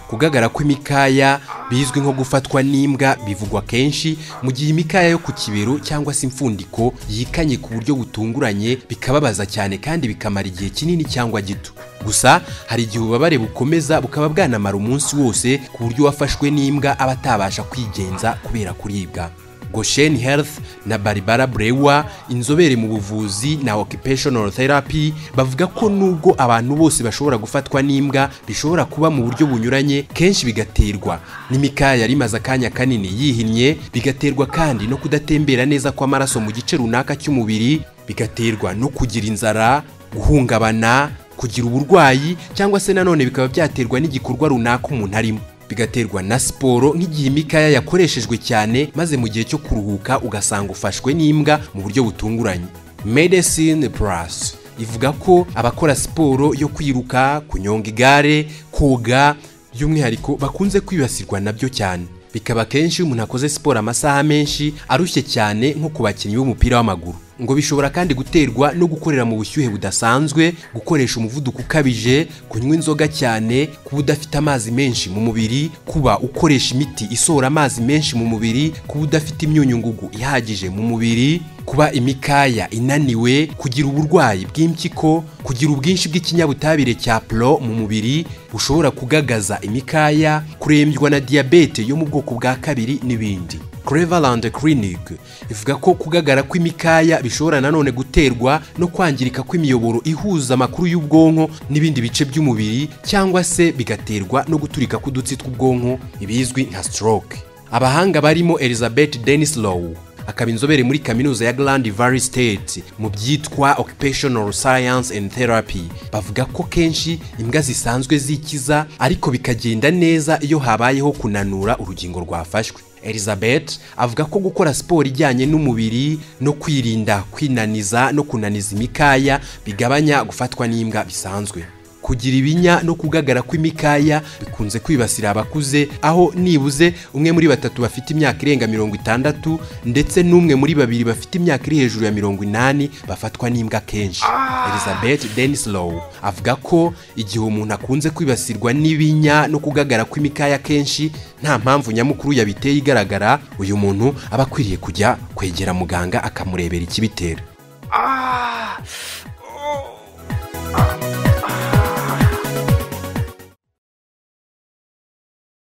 kugagara kw'imikaya bizwi nko gufatwa n'imbwa bivugwa kenshi mu gihe imikaya yo ku kibero cyangwa se imfundiko yikanye ku buryo butunguranye bikababaza cyane kandi bikamara igihe kinini cyangwa gito gusa hari igihe ububabare bukomeza bukaba bwanamara umunsi wose ku buryo uwafashwe n'imbwa aba atabasha kwigenza kubera kuribwa Goshen Health na Barbara Brewa inzobere mu buvuzi na occupational therapy bavuga ko nubwo abantu bose bashobora gufatwa n'imbwa bishobora kuba mu buryo bunyuranye kenshi bigaterwa n'imikaya yari imaze akanya kanini yihinnye bigaterwa kandi no kudatembera neza kw'amaraso mu gice runaka cy'umubiri bigaterwa no kugira inzara guhungabana kugira uburwayi cyangwa se nanone bikaba byaterwa n'igikorwa runaka umuntu arimo bigaterwa na siporo nk'igihe imikaya yakoreshejwe cyane maze mu gihe cyo kuruhuka ugasanga ufashwe n'imbwa mu buryo butunguranye medecine plus ivuga ko abakora siporo yo kwiruka kunyonga igare koga by'umwihariko bakunze kwibasirwa nabyo cyane bikaba kenshi iyo umuntu akoze siporo amasaha menshi arushye cyane nko ku bakinnyi b'umupira w'amaguru ngo bishobora kandi guterwa no gukorera mu bushyuhe budasanzwe gukoresha umuvuduko ukabije kunywa inzoga cyane kuba udafite amazi menshi mu mubiri kuba ukoresha imiti isohora amazi menshi mu mubiri kuba udafite imyunyungugu ihagije mu mubiri kuba imikaya inaniwe kugira uburwayi bw'impyiko kugira ubwinshi bw'ikinyabutabire cya puro mu mubiri bushobora kugagaza imikaya kurembywa na diyabete yo mu bwoko bwa kabiri n'ibindi Cleveland Clinic ivuga ko kugagara kw'imikaya bishobora nanone guterwa no kwangirika kw'imiyoboro ihuza amakuru y'ubwonko n'ibindi bice by'umubiri cyangwa se bigaterwa no guturika k'udutsi tw'ubwonko ibizwi nka stroke abahanga barimo Elizabeth Denislow akaba inzobere muri kaminuza ya Grand Valley State mu byitwa Occupational Science and Therapy bavuga ko kenshi imbwa zisanzwe zikiza ariko bikagenda neza iyo habayeho kunanura urugingo rwafashwe Elizabeth avuga ko gukora siporo ijyanye n'umubiri no kwirinda kwinaniza no kunaniza imikaya bigabanya gufatwa n'imbwa bisanzwe kugira ibinya no kugagara kw'imikaya bikunze kwibasira abakuze aho nibuze umwe muri batatu bafite imyaka irenga mirongo itandatu ndetse n'umwe muri babiri bafite imyaka iri hejuru ya mirongo inani bafatwa n'imbwa kenshi elizabeth denislow avuga ko igihe umuntu akunze kwibasirwa n'ibinya no kugagara kw'imikaya kenshi nta mpamvu nyamukuru yabiteye igaragara uyu muntu aba akwiriye kujya kwegera muganga akamurebera ikibitera